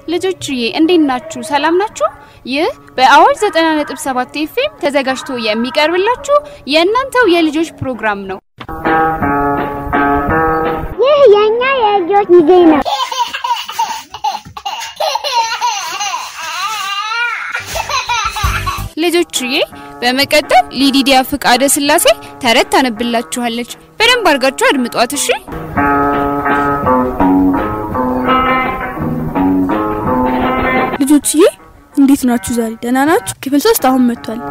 ልጆችዬ እንዴት ናችሁ? ሰላም ናችሁ? ይህ በአዋጅ 90.7 ኤፍኤም ተዘጋጅቶ የሚቀርብላችሁ የእናንተው የልጆች ፕሮግራም ነው። ይህ የኛ የልጆች ጊዜ ነው። ልጆችዬ በመቀጠል ሊዲዲያ ፍቃደ ስላሴ ተረት ታነብላችኋለች። በደንብ አድርጋችሁ አድምጧት እሺ። ልጆችዬ እንዴት ናችሁ? ዛሬ ደህና ናችሁ? ክፍል ሶስት አሁን መጥቷል።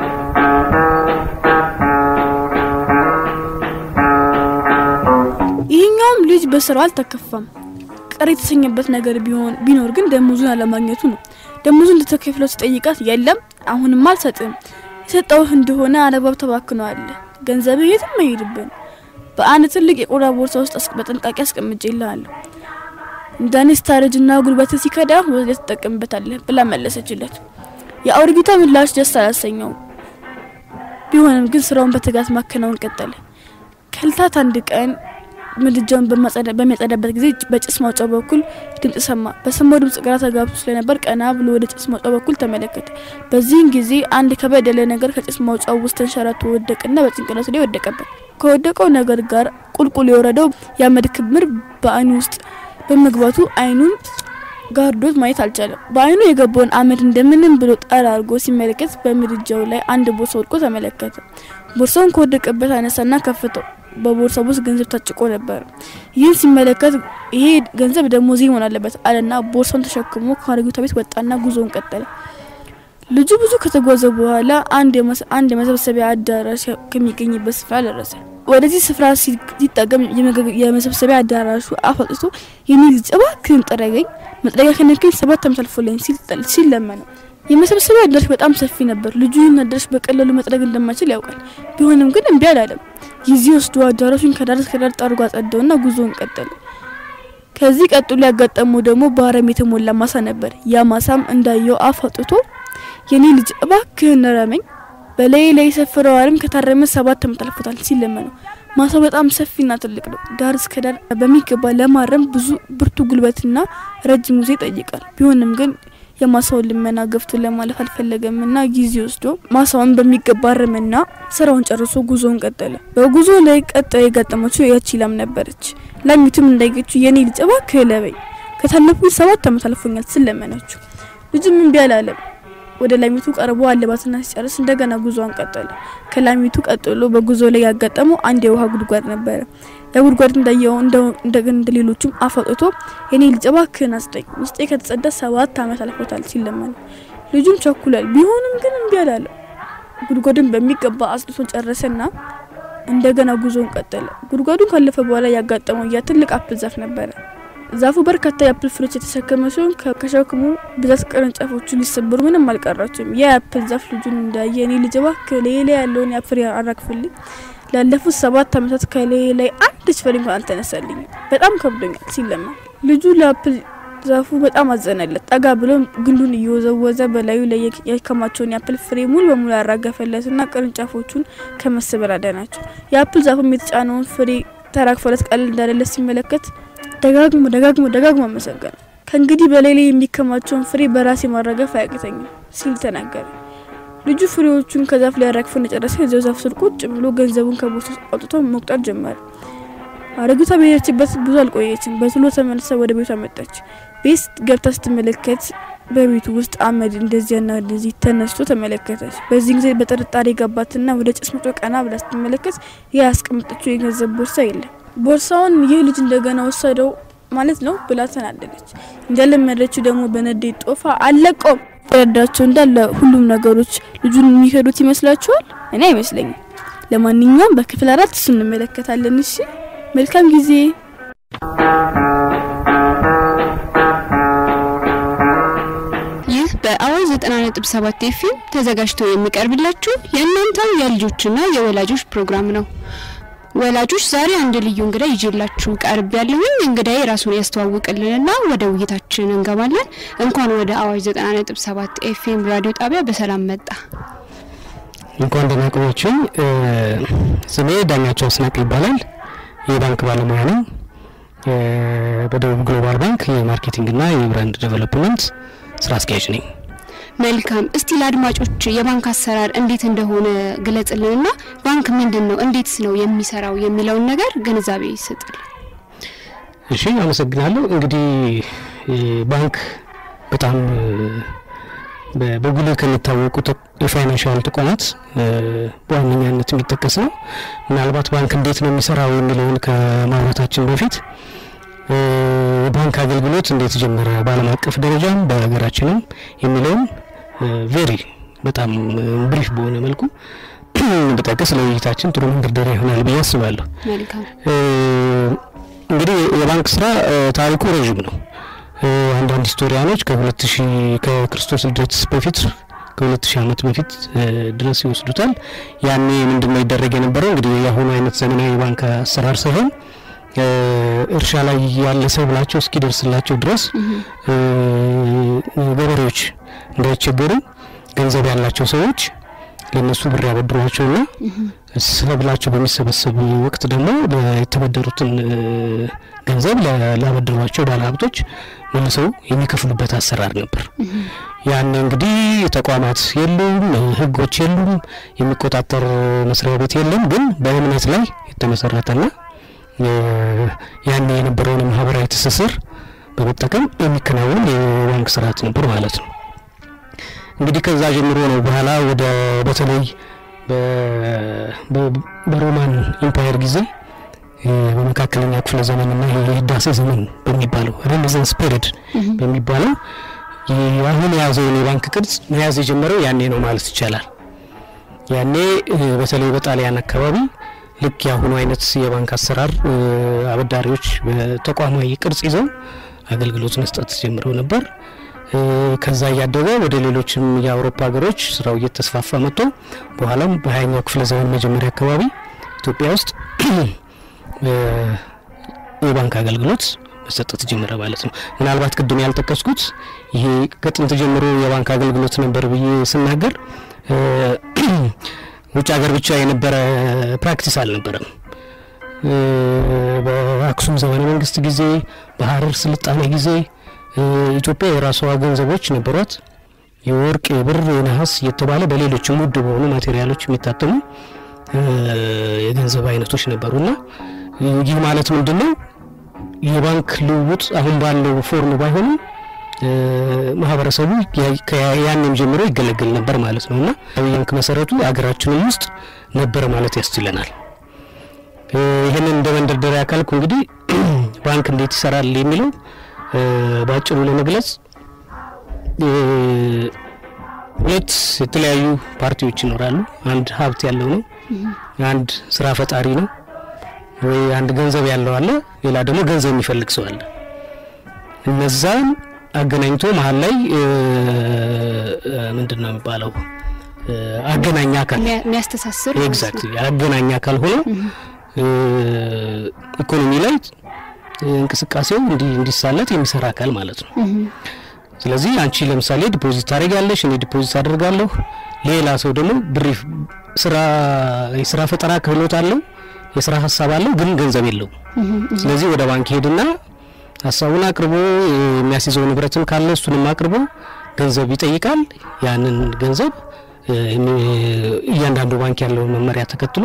ይህኛውም ልጅ በስራው አልተከፋም። ቅር የተሰኘበት ነገር ቢሆን ቢኖር ግን ደሞዙን አለማግኘቱ ነው። ደሞዙን እንድትከፍለው ሲጠይቃት የለም አሁንም አልሰጥም፣ የሰጠውህ እንደሆነ አለባብ ተባክነዋል፣ ገንዘብህ የትም አይሄድብን፣ በአንድ ትልቅ የቆዳ ቦርሳ ውስጥ አስ- በጥንቃቄ አስቀምጬልሃለሁ እንዳኔ ስታረጅና ጉልበት ሲከዳ ወደ ትጠቀምበታለህ ብላ መለሰችለት። የአውርጊቷ ምላሽ ደስ አላሰኘውም። ቢሆንም ግን ስራውን በትጋት ማከናወን ቀጠለ። ከልታት አንድ ቀን ምድጃውን በማጸዳ- በሚያጸዳበት ጊዜ በጭስ ማውጫው በኩል ድምጽ ሰማ። በሰማው ድምጽ ግራ ተጋብቶ ስለነበር ቀና ብሎ ወደ ጭስ ማውጫው በኩል ተመለከተ። በዚህን ጊዜ አንድ ከበድ ያለ ነገር ከጭስ ማውጫው ውስጥ ተንሸራቶ ወደቅና በጭንቅላቱ ላይ ወደቀበት። ከወደቀው ነገር ጋር ቁልቁል የወረደው የአመድ ክምር በአይኑ ውስጥ በመግባቱ አይኑን ጋርዶት ማየት አልቻለም። በአይኑ የገባውን አመድ እንደምንም ብሎ ጠራ አድርጎ ሲመለከት በምድጃው ላይ አንድ ቦርሳ ወድቆ ተመለከተ። ቦርሳውን ከወደቀበት አነሳና ከፍተው በቦርሳው ውስጥ ገንዘብ ታጭቆ ነበር። ይህን ሲመለከት ይሄ ገንዘብ ደግሞ እዚህ መሆን አለበት አለና ቦርሳውን ተሸክሞ ከአሮጊቷ ቤት ወጣና ጉዞውን ቀጠለ። ልጁ ብዙ ከተጓዘ በኋላ አንድ የመስ- አንድ የመሰብሰቢያ አዳራሽ ከሚገኝበት ስፍራ ደረሰ። ወደዚህ ስፍራ ሲ- ሲጠቀም የመገ- የመሰብሰቢያ አዳራሹ አፍ አውጥቶ የኔ ልጅ እባክህን ጥረገኝ መጥረጊያ ከነከኝ ሰባት ዓመት አልፎለኝ ሲል ጠል- ሲል ለመነው። የመሰብሰቢያ አዳራሽ በጣም ሰፊ ነበር። ልጁ ይህን አዳራሽ በቀላሉ መጥረግ እንደማይችል ያውቃል። ቢሆንም ግን እምቢ አላለም። ጊዜ ወስዶ አዳራሹን ከዳር እስከ ዳር ጠርጎ አጸደውና ጉዞውን ቀጠለ። ከዚህ ቀጥሎ ያጋጠመው ደግሞ በአረም የተሞላ ማሳ ነበር። ያ ማሳም እንዳየው አፍ አውጥቶ የኔ ልጅ እባክህን ረመኝ በላይ ላይ የሰፈረው አረም ከታረመ ሰባት ዓመት አልፎታል ሲል ለመነው። ማሳው በጣም ሰፊና ትልቅ ነው። ዳር እስከ ዳር በሚገባ ለማረም ብዙ ብርቱ ጉልበትና ረጅም ጊዜ ይጠይቃል። ቢሆንም ግን የማሳውን ልመና ገፍቶ ለማለፍ አልፈለገምና ጊዜ ወስዶ ማሳውን በሚገባ አረመና ስራውን ጨርሶ ጉዞውን ቀጠለ። በጉዞ ላይ ቀጣይ የጋጠመችው ያቺ ላም ነበረች። ላሚቱም እንዳይገችው የኔ ልጅ እባክህ ለበኝ ከታለፉኝ ሰባት ዓመት አልፎኛል ስል ለመነችው። ልጅም እምቢ አላለም። ወደ ላሚቱ ቀርቦ አለባትና ሲጨርስ እንደገና ጉዞውን ቀጠለ። ከላሚቱ ቀጥሎ በጉዞ ላይ ያጋጠመው አንድ የውሃ ጉድጓድ ነበረ። የጉድጓድ እንዳየው እንደገና እንደ ሌሎቹም አፍ አውጥቶ የኔ ልጅ እባክህን አስጠኝ ውስጤ ከተጸዳ ሰባት ዓመት አልፎታል ሲል ለመነ። ልጁም ቸኩሏል። ቢሆንም ግን እምቢ አላለም። ጉድጓድን በሚገባ አጽድቶ ጨረሰና እንደገና ጉዞውን ቀጠለ። ጉድጓዱን ካለፈ በኋላ ያጋጠመው ያ ትልቅ አፕል ዛፍ ነበረ። ዛፉ በርካታ የአፕል ፍሬዎች የተሸከመ ሲሆን ከ- ከሸክሙ ብዛት ቅርንጫፎቹ ሊሰበሩ ምንም አልቀራቸውም። ያ የአፕል ዛፍ ልጁን እንዳየ እኔ ልጅ እባክህ ሌላ ያለውን የፍሬ አራግፍልኝ፣ ላለፉት ሰባት ዓመታት ከላይ ላይ አንድች ፍሬ እንኳን አልተነሳልኝም፣ በጣም ከብዶኛል ሲል ለመነ። ልጁ ለአፕል ዛፉ በጣም አዘነለት። ጠጋ ብሎ ግንዱን እየወዘወዘ በላዩ ላይ የክ- ያከማቸውን የአፕል ፍሬ ሙሉ በሙሉ ያራገፈለትና ቅርንጫፎቹን ከመሰበር አዳናቸው። የአፕል ዛፉም የተጫነውን ፍሬ ተራግፎለት ቀለል እንዳለለት ሲመለከት ደጋግሞ ደጋግሞ ደጋግሞ አመሰገነ። ከእንግዲህ በላይ ላይ የሚከማቸውን ፍሬ በራሴ ማራገፍ አያቅተኝም ሲል ተናገረ። ልጁ ፍሬዎቹን ከዛፍ ላይ አራግፎ እንደጨረሰ እዚያው ዛፍ ስር ቁጭ ብሎ ገንዘቡን ከቦርሳ ውስጥ አውጥቶ መቁጠር ጀመረ። አረጊቷ በሄደችበት ብዙ አልቆየችም። በቶሎ ተመልሳ ወደ ቤቷ መጣች። ቤት ገብታ ስትመለከት በቤቱ ውስጥ አመድ እንደዚያና እንደዚህ ተነስቶ ተመለከተች። በዚህ ጊዜ በጥርጣሬ ገባትና ወደ ጭስ መቶ ቀና ብላ ስትመለከት ያ ያስቀመጠችው የገንዘብ ቦርሳ የለም። ቦርሳውን ይህ ልጅ እንደገና ወሰደው ማለት ነው ብላ ተናደደች። እንደለመደችው ደግሞ በንዴት ጦፋ አለቀውም ረዳቸው እንዳለ ሁሉም ነገሮች ልጁን የሚከዱት ይመስላችኋል? እኔ አይመስለኝም። ለማንኛውም በክፍል አራት እሱ እንመለከታለን። እሺ፣ መልካም ጊዜ። ይህ በአዋጅ 90.7 ኤፍኤም ተዘጋጅቶ የሚቀርብላችሁ የእናንተው የልጆችና የወላጆች ፕሮግራም ነው። ወላጆች ዛሬ አንድ ልዩ እንግዳ ይዤላችሁ ቀርብ ያለሁኝ እንግዳዬ ራሱን ያስተዋውቅልንና ወደ ውይይታችን እንገባለን። እንኳን ወደ አዋጅ 90.7 ኤፍኤም ራዲዮ ጣቢያ በሰላም መጣ። እንኳን ደህና ቆያችሁኝ። እ፣ ስሜ ዳኛቸው አስናቅ ይባላል። የባንክ ባለሙያ ነኝ። በደቡብ ግሎባል ባንክ የማርኬቲንግና የብራንድ ዴቨሎፕመንት ስራ አስኪያጅ ነኝ። መልካም። እስቲ ለአድማጮች የባንክ አሰራር እንዴት እንደሆነ ግለጽልንና ባንክ ምንድን ነው፣ እንዴትስ ነው የሚሰራው የሚለውን ነገር ግንዛቤ ይስጥል። እሺ፣ አመሰግናለሁ። እንግዲህ ባንክ በጣም በጉልህ ከሚታወቁ የፋይናንሻል ተቋማት በዋነኛነት የሚጠቀስ ነው። ምናልባት ባንክ እንዴት ነው የሚሰራው የሚለውን ከማውራታችን በፊት የባንክ አገልግሎት እንዴት ጀመረ በዓለም አቀፍ ደረጃም በሀገራችንም የሚለውን ቬሪ በጣም ብሪፍ በሆነ መልኩ ብጠቅስ ለውይይታችን ጥሩ መንደርደሪያ ይሆናል ብዬ አስባለሁ። መልካም። እንግዲህ የባንክ ስራ ታሪኩ ረዥም ነው። አንዳንድ ሂስቶሪያኖች ከሁለት ሺህ ከክርስቶስ ልደት በፊት ከሁለት ሺህ ዓመት በፊት ድረስ ይወስዱታል። ያኔ ምንድን ነው ይደረግ የነበረው እንግዲህ የአሁኑ አይነት ዘመናዊ ባንክ አሰራር ሳይሆን እርሻ ላይ ያለ ሰብላቸው እስኪደርስላቸው ድረስ ገበሬዎች እንዳይቸገሩ ገንዘብ ያላቸው ሰዎች ለነሱ ብር ያበድሯቸውና ሰብላቸው በሚሰበሰብ ወቅት ደግሞ የተበደሩትን ገንዘብ ላበደሯቸው ባለሀብቶች መልሰው የሚከፍሉበት አሰራር ነበር። ያኔ እንግዲህ ተቋማት የሉም፣ ሕጎች የሉም፣ የሚቆጣጠር መስሪያ ቤት የለም። ግን በእምነት ላይ የተመሰረተና ያኔ የነበረውን ማህበራዊ ትስስር በመጠቀም የሚከናወን የባንክ ስርዓት ነበር ማለት ነው። እንግዲህ ከዛ ጀምሮ ነው በኋላ ወደ በተለይ በሮማን ኢምፓየር ጊዜ በመካከለኛ ክፍለ ዘመንና የህዳሴ ዘመን በሚባለው ሬኔሳንስ ፔሪድ በሚባለው አሁን የያዘውን የባንክ ቅርጽ መያዝ የጀመረው ያኔ ነው ማለት ይቻላል። ያኔ በተለይ በጣሊያን አካባቢ ልክ የአሁኑ አይነት የባንክ አሰራር አበዳሪዎች በተቋማዊ ቅርጽ ይዘው አገልግሎት መስጠት ጀምረው ነበር። ከዛ እያደገ ወደ ሌሎችም የአውሮፓ ሀገሮች ስራው እየተስፋፋ መጥቶ በኋላም በሀያኛው ክፍለ ዘመን መጀመሪያ አካባቢ ኢትዮጵያ ውስጥ የባንክ አገልግሎት መሰጠት ጀመረ ማለት ነው። ምናልባት ቅድም ያልጠቀስኩት ይሄ ከጥንት ጀምሮ የባንክ አገልግሎት ነበር ብዬ ስናገር ውጭ ሀገር ብቻ የነበረ ፕራክቲስ አልነበረም። በአክሱም ዘመነ መንግስት ጊዜ፣ በሀረር ስልጣኔ ጊዜ ኢትዮጵያ የራሷ ገንዘቦች ነበሯት። የወርቅ፣ የብር፣ የነሐስ እየተባለ በሌሎችም ውድ በሆኑ ማቴሪያሎች የሚታተሙ የገንዘብ አይነቶች ነበሩና ይህ ማለት ምንድን ነው? የባንክ ልውውጥ አሁን ባለው ፎርም ባይሆንም ማህበረሰቡ ያንም ጀምሮ ይገለገል ነበር ማለት ነው እና ባንክ መሰረቱ ሀገራችንም ውስጥ ነበር ማለት ያስችለናል። ይህንን እንደ መንደርደሪያ ካልኩ እንግዲህ ባንክ እንዴት ይሰራል የሚለው በአጭሩ ለመግለጽ ሁለት የተለያዩ ፓርቲዎች ይኖራሉ። አንድ ሀብት ያለው ነው፣ አንድ ስራ ፈጣሪ ነው ወይ አንድ ገንዘብ ያለው አለ፣ ሌላ ደግሞ ገንዘብ የሚፈልግ ሰው አለ። እነዛን አገናኝቶ መሀል ላይ ምንድን ነው የሚባለው አገናኝ አካል የሚያስተሳስር ኤግዛክትሊ አገናኝ አካል ሆኖ ኢኮኖሚ ላይ እንቅስቃሴው እንዲሳለጥ የሚሰራ አካል ማለት ነው። ስለዚህ አንቺ ለምሳሌ ዲፖዚት ታደርጊያለሽ፣ እኔ ዲፖዚት አደርጋለሁ። ሌላ ሰው ደግሞ ብር ስራ የስራ ፈጠራ ክህሎት አለው፣ የስራ ሀሳብ አለው፣ ግን ገንዘብ የለውም። ስለዚህ ወደ ባንክ ሄድና ሀሳቡን አቅርቦ የሚያስይዘው ንብረትም ካለ እሱንም አቅርቦ ገንዘብ ይጠይቃል። ያንን ገንዘብ እያንዳንዱ ባንክ ያለውን መመሪያ ተከትሎ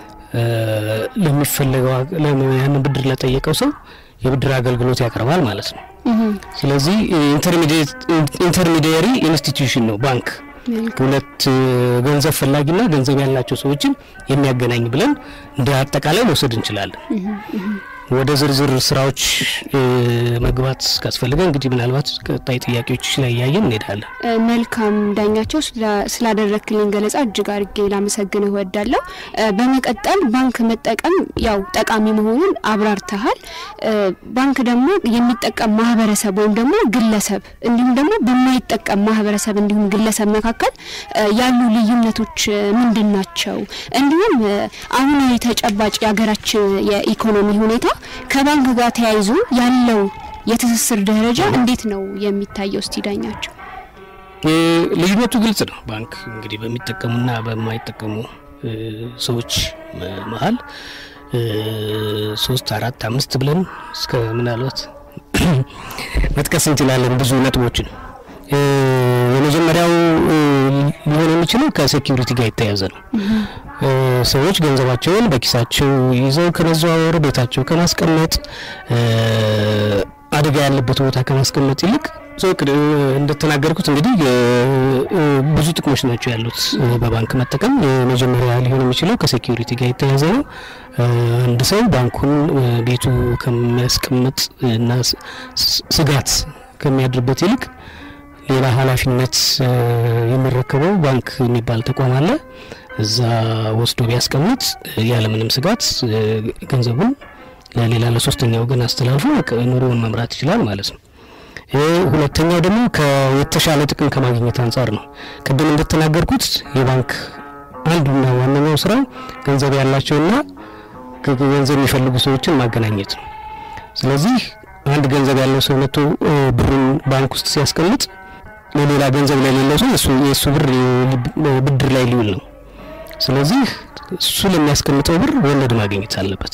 ለሚፈለገው ያንን ብድር ለጠየቀው ሰው የብድር አገልግሎት ያቀርባል ማለት ነው። ስለዚህ ኢንተርሚዲየሪ ኢንስቲትዩሽን ነው ባንክ። ሁለት ገንዘብ ፈላጊና ገንዘብ ያላቸው ሰዎችን የሚያገናኝ ብለን እንደ አጠቃላይ መውሰድ እንችላለን። ወደ ዝርዝር ስራዎች መግባት ካስፈለገ እንግዲህ ምናልባት ቀጣይ ጥያቄዎች ላይ እያየን እንሄዳለን። መልካም ዳኛቸው፣ ስላደረክልኝ ገለጻ እጅግ አድርጌ ላመሰግን እወዳለሁ። በመቀጠል ባንክ መጠቀም ያው ጠቃሚ መሆኑን አብራርተሃል። ባንክ ደግሞ የሚጠቀም ማህበረሰብ ወይም ደግሞ ግለሰብ እንዲሁም ደግሞ በማይጠቀም ማህበረሰብ እንዲሁም ግለሰብ መካከል ያሉ ልዩነቶች ምንድን ናቸው? እንዲሁም አሁን የተጨባጭ የሀገራችን የኢኮኖሚ ሁኔታ ከባንክ ጋር ተያይዞ ያለው የትስስር ደረጃ እንዴት ነው የሚታየው? እስቲ ዳኛቸው። ልዩነቱ ግልጽ ነው። ባንክ እንግዲህ በሚጠቀሙና በማይጠቀሙ ሰዎች መሀል ሶስት አራት አምስት ብለን እስከ ምናልባት መጥቀስ እንችላለን ብዙ ነጥቦችን። የመጀመሪያው ሊሆን የሚችለው ከሴኪሪቲ ጋር የተያያዘ ነው። ሰዎች ገንዘባቸውን በኪሳቸው ይዘው ከመዘዋወር ቤታቸው ከማስቀመጥ አደጋ ያለበት ቦታ ከማስቀመጥ ይልቅ እንደተናገርኩት እንግዲህ ብዙ ጥቅሞች ናቸው ያሉት በባንክ መጠቀም። የመጀመሪያ ሊሆን የሚችለው ከሴኪሪቲ ጋር የተያያዘ ነው። አንድ ሰው ባንኩን ቤቱ ከሚያስቀምጥ እና ስጋት ከሚያድርበት ይልቅ ሌላ ኃላፊነት የሚረከበው ባንክ የሚባል ተቋም አለ። እዛ ወስዶ ቢያስቀምጥ ያለምንም ስጋት ገንዘቡን ለሌላ ለሶስተኛ ወገን አስተላልፎ ኑሮውን መምራት ይችላል ማለት ነው። ሁለተኛው ደግሞ የተሻለ ጥቅም ከማግኘት አንጻር ነው። ቅድም እንደተናገርኩት የባንክ አንዱና ዋነኛው ስራ ገንዘብ ያላቸውና ገንዘብ የሚፈልጉ ሰዎችን ማገናኘት ነው። ስለዚህ አንድ ገንዘብ ያለው ሰው መጥቶ ብሩን ባንክ ውስጥ ሲያስቀምጥ ለሌላ ገንዘብ ለሌለው ሰው የእሱ ብር ብድር ላይ ሊውል ነው። ስለዚህ እሱ ለሚያስቀምጠው ብር ወለድ ማግኘት አለበት።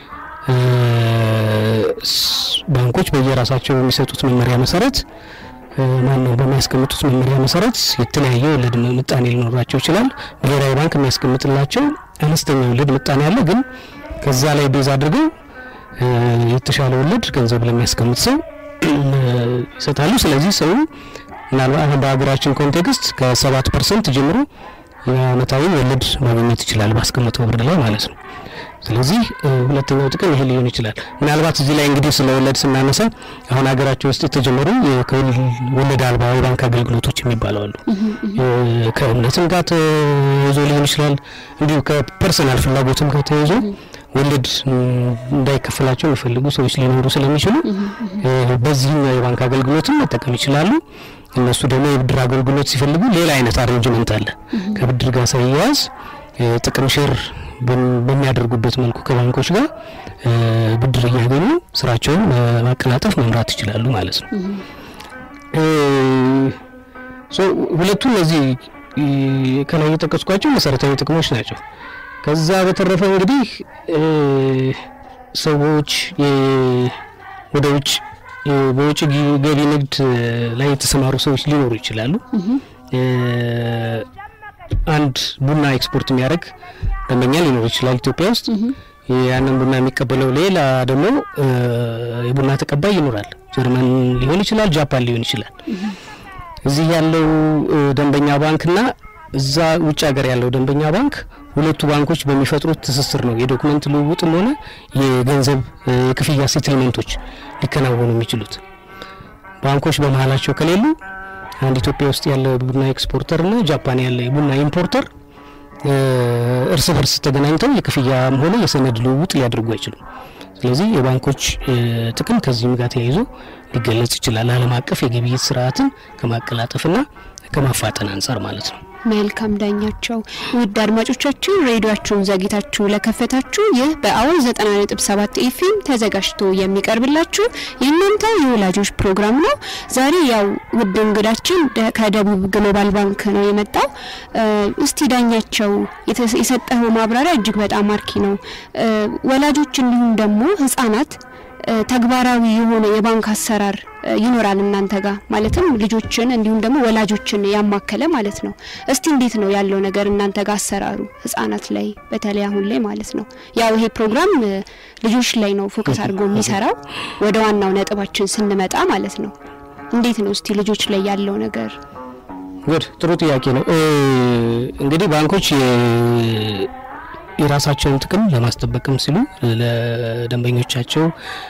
ባንኮች በየራሳቸው በሚሰጡት መመሪያ መሰረት ማነው በሚያስቀምጡት መመሪያ መሰረት የተለያየ ወለድ ምጣኔ ሊኖራቸው ይችላል። ብሔራዊ ባንክ የሚያስቀምጥላቸው አነስተኛ ወለድ ምጣኔ አለ። ግን ከዛ ላይ ቤዝ አድርገው የተሻለ ወለድ ገንዘብ ለሚያስቀምጥ ሰው ይሰጣሉ። ስለዚህ ሰው ምናልባት በሀገራችን ኮንቴክስት ከሰባት ፐርሰንት ጀምሮ የአመታዊ ወለድ ማግኘት ይችላል ባስቀመጠው ብር ላይ ማለት ነው። ስለዚህ ሁለተኛው ጥቅም ይሄ ሊሆን ይችላል። ምናልባት እዚህ ላይ እንግዲህ ስለ ወለድ ስናነሳ አሁን ሀገራችን ውስጥ የተጀመሩ ወለድ አልባ የባንክ አገልግሎቶች የሚባሉ አሉ። ከእምነትም ጋር ተያይዞ ሊሆን ይችላል። እንዲሁ ከፐርሰናል ፍላጎትም ጋር ተያይዞ ወለድ እንዳይከፈላቸው የሚፈልጉ ሰዎች ሊኖሩ ስለሚችሉ በዚህኛው የባንክ አገልግሎትም መጠቀም ይችላሉ። እነሱ ደግሞ የብድር አገልግሎት ሲፈልጉ ሌላ አይነት አሬንጅመንት አለ ከብድር ጋር ሳይያያዝ ጥቅም ሼር በሚያደርጉበት መልኩ ከባንኮች ጋር ብድር እያገኙ ስራቸውን ማቀላጠፍ መምራት ይችላሉ ማለት ነው። ሁለቱ እነዚህ ከላይ የጠቀስኳቸው መሰረታዊ ጥቅሞች ናቸው። ከዛ በተረፈ እንግዲህ ሰዎች ወደ ውጭ በውጭ ገቢ ንግድ ላይ የተሰማሩ ሰዎች ሊኖሩ ይችላሉ። አንድ ቡና ኤክስፖርት የሚያደርግ ደንበኛ ሊኖር ይችላል ኢትዮጵያ ውስጥ። ያንን ቡና የሚቀበለው ሌላ ደግሞ የቡና ተቀባይ ይኖራል። ጀርመን ሊሆን ይችላል፣ ጃፓን ሊሆን ይችላል። እዚህ ያለው ደንበኛ ባንክና እዛ ውጭ ሀገር ያለው ደንበኛ ባንክ ሁለቱ ባንኮች በሚፈጥሩት ትስስር ነው የዶክመንት ልውውጥም ሆነ የገንዘብ የክፍያ ሴትልመንቶች ሊከናወኑ የሚችሉት። ባንኮች በመሀላቸው ከሌሉ አንድ ኢትዮጵያ ውስጥ ያለ ቡና ኤክስፖርተር እና ጃፓን ያለ ቡና ኢምፖርተር እርስ በርስ ተገናኝተው የክፍያም ሆነ የሰነድ ልውውጥ ሊያደርጉ አይችሉም። ስለዚህ የባንኮች ጥቅም ከዚህም ጋር ተያይዞ ሊገለጽ ይችላል። ዓለም አቀፍ የግብይት ስርዓትን ከማቀላጠፍና ከማፋጠን አንጻር ማለት ነው። መልካም ዳኛቸው። ውድ አድማጮቻችን ሬዲዮአችሁን ዘግታችሁ ለከፈታችሁ ይህ በአወል 90.7 ኤፍኤም ተዘጋጅቶ የሚቀርብላችሁ የእናንተ የወላጆች ፕሮግራም ነው። ዛሬ ያው ውድ እንግዳችን ከደቡብ ግሎባል ባንክ ነው የመጣው። እስቲ ዳኛቸው የሰጠኸው ማብራሪያ እጅግ በጣም አርኪ ነው። ወላጆች እንዲሁም ደግሞ ህጻናት ተግባራዊ የሆነ የባንክ አሰራር ይኖራል እናንተ ጋር ማለትም ልጆችን እንዲሁም ደግሞ ወላጆችን ያማከለ ማለት ነው። እስቲ እንዴት ነው ያለው ነገር እናንተ ጋር አሰራሩ ህጻናት ላይ በተለይ አሁን ላይ ማለት ነው። ያው ይሄ ፕሮግራም ልጆች ላይ ነው ፎከስ አድርጎ የሚሰራው። ወደ ዋናው ነጥባችን ስንመጣ ማለት ነው እንዴት ነው እስቲ ልጆች ላይ ያለው ነገር? ጉድ ጥሩ ጥያቄ ነው። እንግዲህ ባንኮች የራሳቸውን ጥቅም ለማስጠበቅም ሲሉ ለደንበኞቻቸው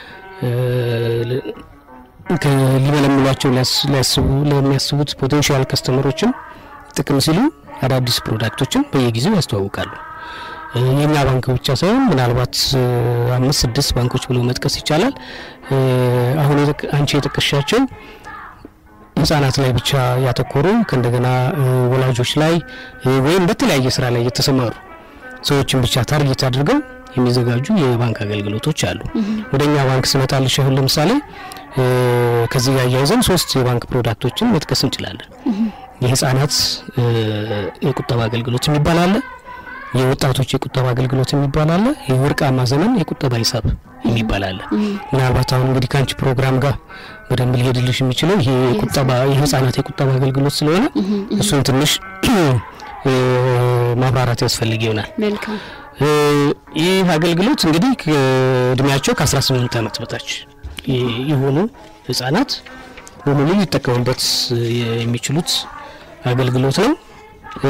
ሊመለምሏቸው ለሚያስቡት ፖቴንሻል ከስተመሮችም ጥቅም ሲሉ አዳዲስ ፕሮዳክቶችን በየጊዜው ያስተዋውቃሉ። የኛ ባንክ ብቻ ሳይሆን ምናልባት አምስት ስድስት ባንኮች ብሎ መጥቀስ ይቻላል። አሁን አንቺ የጠቀሻቸው ህጻናት ላይ ብቻ ያተኮሩ ከእንደገና ወላጆች ላይ ወይም በተለያየ ስራ ላይ የተሰማሩ ሰዎችን ብቻ ታርጌት አድርገው የሚዘጋጁ የባንክ አገልግሎቶች አሉ። ወደኛ ባንክ ስመጣልሽ አሁን ለምሳሌ ከዚህ ጋር እያይዘን ሶስት የባንክ ፕሮዳክቶችን መጥቀስ እንችላለን። የህጻናት የቁጠባ አገልግሎት የሚባል አለ። የወጣቶች የቁጠባ አገልግሎት የሚባል አለ። የወርቃማ ዘመን የቁጠባ ሂሳብ የሚባል አለ። ምናልባት አሁን እንግዲህ ከአንቺ ፕሮግራም ጋር በደንብ ሊሄድልሽ የሚችለው ይሄ የቁጠባ የህጻናት የቁጠባ አገልግሎት ስለሆነ እሱን ትንሽ እ፣ ማብራራት ያስፈልግ ይሆናል። መልካም እ፣ ይህ አገልግሎት እንግዲህ እድሜያቸው ከ18 ዓመት በታች የ- የሆኑ ህጻናት በሙሉ ሊጠቀሙበት የሚችሉት አገልግሎት ነው። እ፣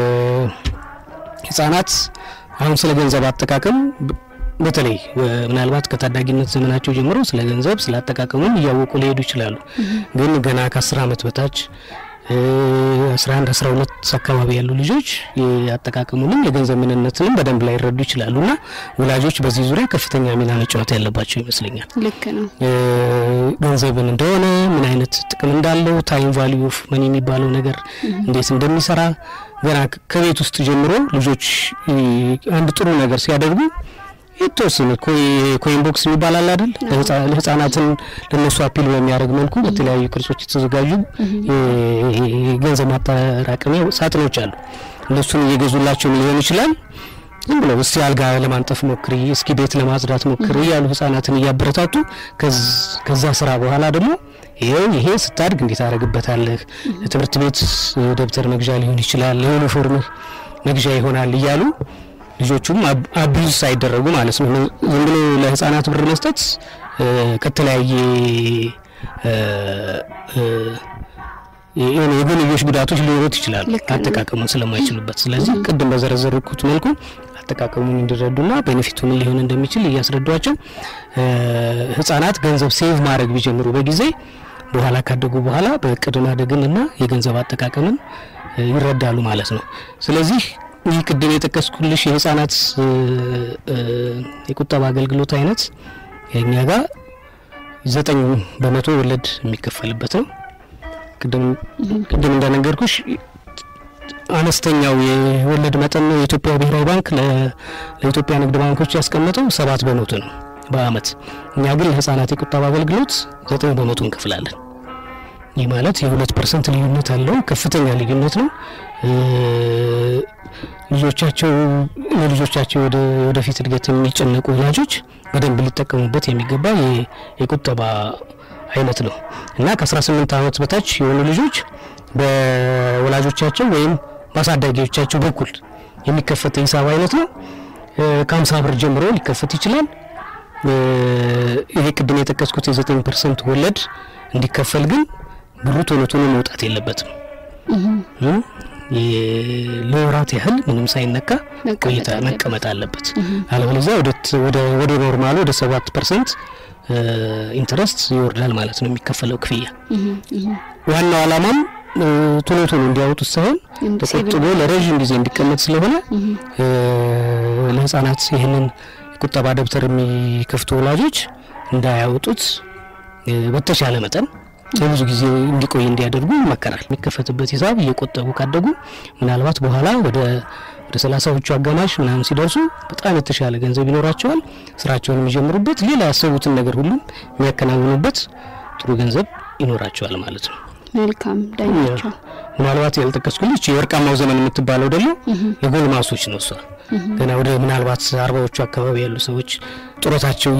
ህጻናት አሁን ስለ ገንዘብ አጠቃቀም በ- በተለይ እ፣ ምናልባት ከታዳጊነት ዘመናቸው ጀምሮ ስለ ገንዘብ ስለ አጠቃቀሙም እያወቁ ሊሄዱ ይችላሉ። ግን ገና ከ10 ዓመት በታች እ፣ 11 12 አካባቢ ያሉ ልጆች የአጠቃቀሙንም የገንዘብ ምንነትንም በደንብ ላይረዱ ይችላሉ እና ወላጆች በዚህ ዙሪያ ከፍተኛ ሚና መጫወት ያለባቸው ይመስለኛል። ልክ ነው። እ፣ ገንዘብን እንደሆነ ምን አይነት ጥቅም እንዳለው ታይም ቫሊዩ ኦፍ መኒ የሚባለው ነገር እንዴት እንደሚሰራ ገና ከ- ከቤት ውስጥ ጀምሮ ልጆች እ፣ አንድ ጥሩ ነገር ሲያደርጉ የተወሰነ ኮይ- ኮይን ቦክስ የሚባል አለ አይደል? ለህፃ- ለህፃናትን ለነሱ አፒል በሚያደርግ መልኩ በተለያዩ ቅርጾች የተዘጋጁ የ- የገንዘብ ማጠራቀሚያ ሳጥኖች አሉ። እነሱን እየገዙላቸው ሊሆን ይችላል። ዝም ብለው እስቲ አልጋ ለማንጠፍ ሞክሪ፣ እስኪ ቤት ለማጽዳት ሞክሪ እያሉ ህጻናትን እያበረታቱ ከዝ- ከዛ ስራ በኋላ ደግሞ ይኸው ይሄ ስታድግ እንዴት አደረግበታለህ፣ ለትምህርት ቤት እ፣ ደብተር መግዣ ሊሆን ይችላል፣ ለዩኒፎርምህ መግዣ ይሆናል እያሉ ልጆቹም አብ- አቢዩዝ ሳይደረጉ ማለት ነው። ዝም ብሎ ለህፃናት ብር መስጠት እ፣ ከተለያየ እ፣ እ፣ የሆነ የጎንዮሽ ጉዳቶች ሊኖሩት ይችላሉ ልክ ነው። አጠቃቀሙን ስለማይችሉበት። ስለዚህ ቅድም በዘረዘርኩት መልኩ አጠቃቀሙን እንዲረዱና ቤኔፊቱ ምን ሊሆን እንደሚችል እያስረዷቸው እ፣ ህጻናት ገንዘብ ሴቭ ማድረግ ቢጀምሩ በጊዜ በኋላ ካደጉ በኋላ በእቅድ ማደግንና የገንዘብ አጠቃቀምን እ፣ ይረዳሉ ማለት ነው። ስለዚህ ይህ ቅድም የጠቀስኩልሽ የህጻናት እ፣ እ፣ የቁጠባ አገልግሎት አይነት እኛ ጋር ዘጠኝ በመቶ ወለድ የሚከፈልበት ነው። ቅድም ቅድም እንደነገርኩሽ አነስተኛው የወለድ መጠን ነው የኢትዮጵያ ብሔራዊ ባንክ ለ- ለኢትዮጵያ ንግድ ባንኮች ያስቀመጠው ሰባት በመቶ ነው በአመት። እኛ ግን ለህጻናት የቁጠባ አገልግሎት ዘጠኝ በመቶ እንከፍላለን። ይህ ማለት የሁለት ፐርሰንት ልዩነት አለው። ከፍተኛ ልዩነት ነው። እ፣ ልጆቻቸው ለልጆቻቸው ወደ ወደፊት እድገት የሚጨነቁ ወላጆች በደንብ ሊጠቀሙበት የሚገባ የ- የቁጠባ አይነት ነው እና ከ18 ዓመት በታች የሆኑ ልጆች በወላጆቻቸው ወይም በአሳዳጊዎቻቸው በኩል የሚከፈት የሂሳብ አይነት ነው። እ፣ ከ50 ብር ጀምሮ ሊከፈት ይችላል። እ፣ ይሄ ቅድም የጠቀስኩት የ9 ፐርሰንት ወለድ እንዲከፈል ግን ብሩ ቶሎ ቶሎ መውጣት የለበትም። እ፣ የ- ለወራት ያህል ምንም ሳይነካ መቀመጥ ቆይታ አለበት። መቀመጥ አለበት። አለበለዚያ ወደ ት- ወደ ወደ ኖርማሉ ወደ 7 ፐርሰንት ኢንተረስት ይወርዳል ማለት ነው የሚከፈለው ክፍያ። ዋናው ዓላማም እ፣ ቶሎ ቶሎ እንዲያወጡት ሳይሆን ተቆጥቦ ለረዥም ጊዜ እንዲቀመጥ ስለሆነ እ፣ ለህፃናት ይህንን የቁጠባ ደብተር የሚከፍቱ ወላጆች እንዳያወጡት እ፣ በተቻለ መጠን ለብዙ ጊዜ እንዲቆይ እንዲያደርጉ ይመከራል። የሚከፈትበት ሂሳብ እየቆጠቡ ካደጉ ምናልባት በኋላ ወደ ወደ ሰላሳዎቹ አጋማሽ ምናምን ሲደርሱ በጣም የተሻለ ገንዘብ ይኖራቸዋል። ስራቸውን የሚጀምሩበት ሌላ ያሰቡትን ነገር ሁሉ የሚያከናውኑበት ጥሩ ገንዘብ ይኖራቸዋል ማለት ነው። መልካም ዳኛቸው ምናልባት ያልጠቀስኩልሽ የወርቃማው ዘመን የምትባለው ደግሞ ለጎልማሶች ነው። እሷ ገና ወደ ምናልባት አርባዎቹ አካባቢ ያሉ ሰዎች ጡረታቸው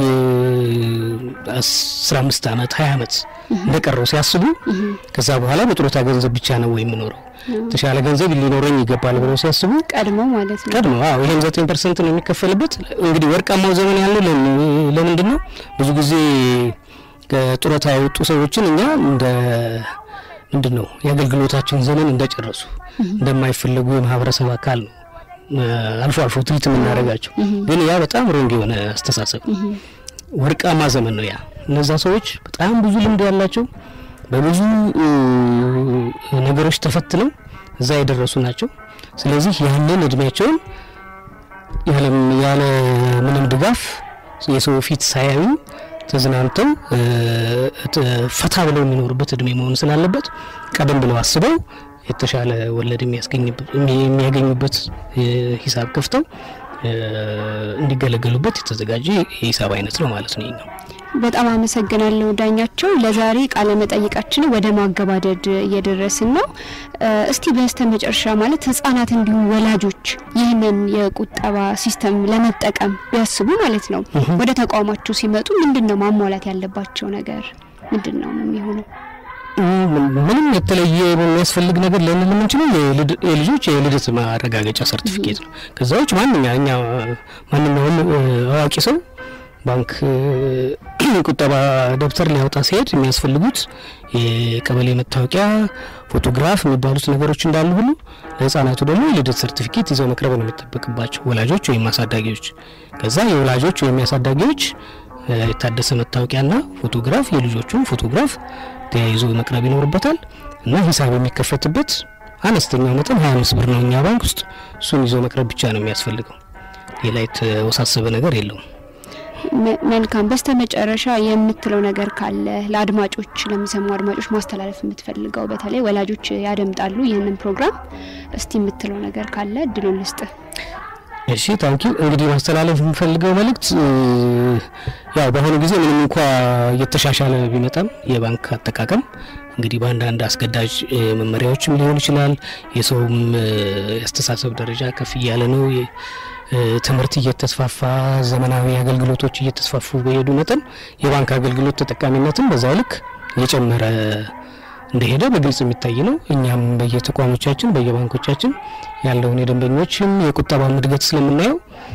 የአስራ አምስት አመት ሀያ አመት እንደቀረው ሲያስቡ ከዛ በኋላ በጡረታ ገንዘብ ብቻ ነው ወይ የምኖረው የተሻለ ገንዘብ ሊኖረኝ ይገባል ብለው ሲያስቡ ቀድሞ ማለት ነው። ቀድሞ አዎ ይሄም ዘጠኝ ፐርሰንት ነው የሚከፈልበት። እንግዲህ ወርቃማው ዘመን ያለው ለምን- ለምንድን ነው? ብዙ ጊዜ ከጡረታ የወጡ ሰዎችን እኛ እንደ ምንድን ነው የአገልግሎታቸውን ዘመን እንደጨረሱ እንደማይፈለጉ የማህበረሰብ አካል ነው እ፣ አልፎ አልፎ ትሪት የምናደርጋቸው። ግን ያ በጣም ሮንግ የሆነ አስተሳሰብ ነው። ወርቃማ ዘመን ነው ያ። እነዛ ሰዎች በጣም ብዙ ልምድ ያላቸው በብዙ እ፣ ነገሮች ተፈትነው እዛ የደረሱ ናቸው። ስለዚህ ያንን እድሜያቸውን ያለ ያለ ምንም ድጋፍ የሰው ፊት ሳያዩ ተዝናንተው እ፣ ት- ፈታ ብለው የሚኖሩበት እድሜ መሆን ስላለበት ቀደም ብለው አስበው የተሻለ ወለድ የሚያስገኝበት- የሚ- የሚያገኙበት እ፣ ሂሳብ ከፍተው እ፣ እንዲገለገሉበት የተዘጋጀ የሂሳብ አይነት ነው ማለት ነው። ይሄኛው በጣም አመሰግናለሁ ዳኛቸው። ለዛሬ ቃለ መጠይቃችን ወደ ማገባደድ እየደረስን ነው። እስቲ በስተ መጨረሻ ማለት ህጻናት እንዲሁም ወላጆች ይህንን የቁጠባ ሲስተም ለመጠቀም ቢያስቡ ማለት ነው ወደ ተቋማቸው ሲመጡ ምንድን ነው ማሟላት ያለባቸው ነገር ምንድን ነው የሚሆነው? ምንም የተለየ የሚያስፈልግ ነገር ልንል የምንችለው የልጆች የልደት ማረጋገጫ ሰርቲፊኬት ነው። ከዛ ውጭ ማንኛኛ ማንኛውም አዋቂ ሰው ባንክ ቁጠባ ደብተር ሊያወጣ ሲሄድ የሚያስፈልጉት የቀበሌ መታወቂያ፣ ፎቶግራፍ የሚባሉት ነገሮች እንዳሉ ሁሉ ለህፃናቱ ደግሞ የልደት ሰርቲፊኬት ይዘው መቅረብ ነው የሚጠበቅባቸው ወላጆች ወይም አሳዳጊዎች። ከዛ የወላጆች ወይም የአሳዳጊዎች የታደሰ መታወቂያና ፎቶግራፍ የልጆቹን ፎቶግራፍ ተያይዞ መቅረብ ይኖርበታል እና ሂሳብ የሚከፈትበት አነስተኛው መጠን 25 ብር ነው እኛ ባንክ ውስጥ። እሱን ይዞ መቅረብ ብቻ ነው የሚያስፈልገው። ሌላ የተወሳሰበ ነገር የለውም። መልካም። በስተ መጨረሻ የምትለው ነገር ካለ ለአድማጮች ለሚሰሙ አድማጮች ማስተላለፍ የምትፈልገው በተለይ ወላጆች ያደምጣሉ ይህንን ፕሮግራም፣ እስቲ የምትለው ነገር ካለ እድሉን ልስጥ። እሺ ታንኪ እንግዲህ ማስተላለፍ የምፈልገው መልእክት ያው በአሁኑ ጊዜ ምንም እንኳ እየተሻሻለ ቢመጣም የባንክ አጠቃቀም እንግዲህ በአንዳንድ አስገዳጅ መመሪያዎችም ሊሆን ይችላል። የሰውም የአስተሳሰብ ደረጃ ከፍ እያለ ነው። ትምህርት እየተስፋፋ ዘመናዊ አገልግሎቶች እየተስፋፉ በሄዱ መጠን የባንክ አገልግሎት ተጠቃሚነትም በዛው ልክ እየጨመረ እንደሄደ በግልጽ የሚታይ ነው። እኛም በየተቋሞቻችን በየባንኮቻችን ያለውን የደንበኞችም የቁጠባ እድገት ስለምናየው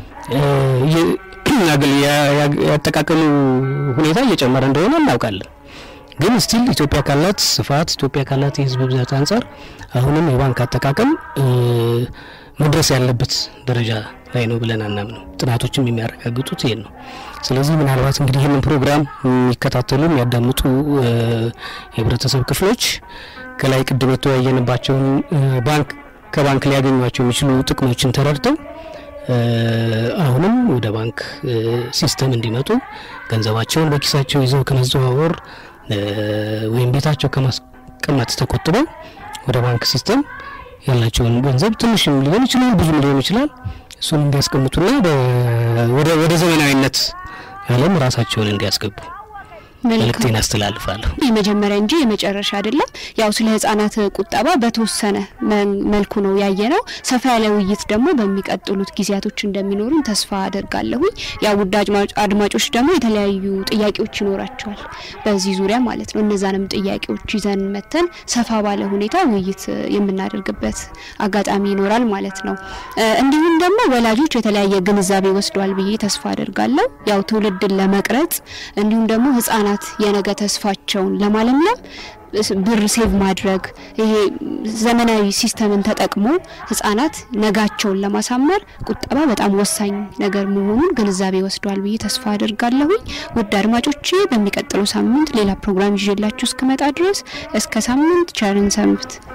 ያጠቃቀሙ ሁኔታ እየጨመረ እንደሆነ እናውቃለን። ግን ስቲል ኢትዮጵያ ካላት ስፋት ኢትዮጵያ ካላት የሕዝብ ብዛት አንጻር አሁንም የባንክ አጠቃቀም መድረስ ያለበት ደረጃ ላይ ነው ብለን አናምነው። ጥናቶችም የሚያረጋግጡት ይሄን ነው። ስለዚህ ምናልባት እንግዲህ ይህንን ፕሮግራም የሚከታተሉ የሚያዳምጡ የህብረተሰብ ክፍሎች ከላይ ቅድም የተወያየንባቸውን ባንክ ከባንክ ሊያገኟቸው የሚችሉ ጥቅሞችን ተረድተው አሁንም ወደ ባንክ ሲስተም እንዲመጡ ገንዘባቸውን በኪሳቸው ይዘው ከመዘዋወር ወይም ቤታቸው ከማስቀመጥ ተቆጥበው ወደ ባንክ ሲስተም ያላቸውን ገንዘብ ትንሽም ሊሆን ይችላል፣ ብዙም ሊሆን ይችላል እሱን እንዲያስቀምጡና ወደ ዘመናዊነት ዓለም ራሳቸውን እንዲያስገቡ መልእክቴን አስተላልፋለሁ። የመጀመሪያ እንጂ የመጨረሻ አይደለም። ያው ስለ ህጻናት ቁጠባ በተወሰነ መልኩ ነው ያየ ነው። ሰፋ ያለ ውይይት ደግሞ በሚቀጥሉት ጊዜያቶች እንደሚኖሩን ተስፋ አደርጋለሁኝ። ያው ውድ አድማጮች ደግሞ የተለያዩ ጥያቄዎች ይኖራቸዋል በዚህ ዙሪያ ማለት ነው። እነዛንም ጥያቄዎች ይዘን መተን ሰፋ ባለ ሁኔታ ውይይት የምናደርግበት አጋጣሚ ይኖራል ማለት ነው። እንዲሁም ደግሞ ወላጆች የተለያየ ግንዛቤ ወስደዋል ብዬ ተስፋ አደርጋለሁ። ያው ትውልድን ለመቅረጽ እንዲሁም ደግሞ ህጻናት የነገ ተስፋቸውን ለማለምለም ብር ሴቭ ማድረግ ይሄ ዘመናዊ ሲስተምን ተጠቅሞ ህጻናት ነጋቸውን ለማሳመር ቁጠባ በጣም ወሳኝ ነገር መሆኑን ግንዛቤ ወስደዋል ብዬ ተስፋ አድርጋለሁኝ። ውድ አድማጮቼ በሚቀጥለው ሳምንት ሌላ ፕሮግራም ይዤላችሁ እስክመጣ ድረስ እስከ ሳምንት ቸርን ሰንብት።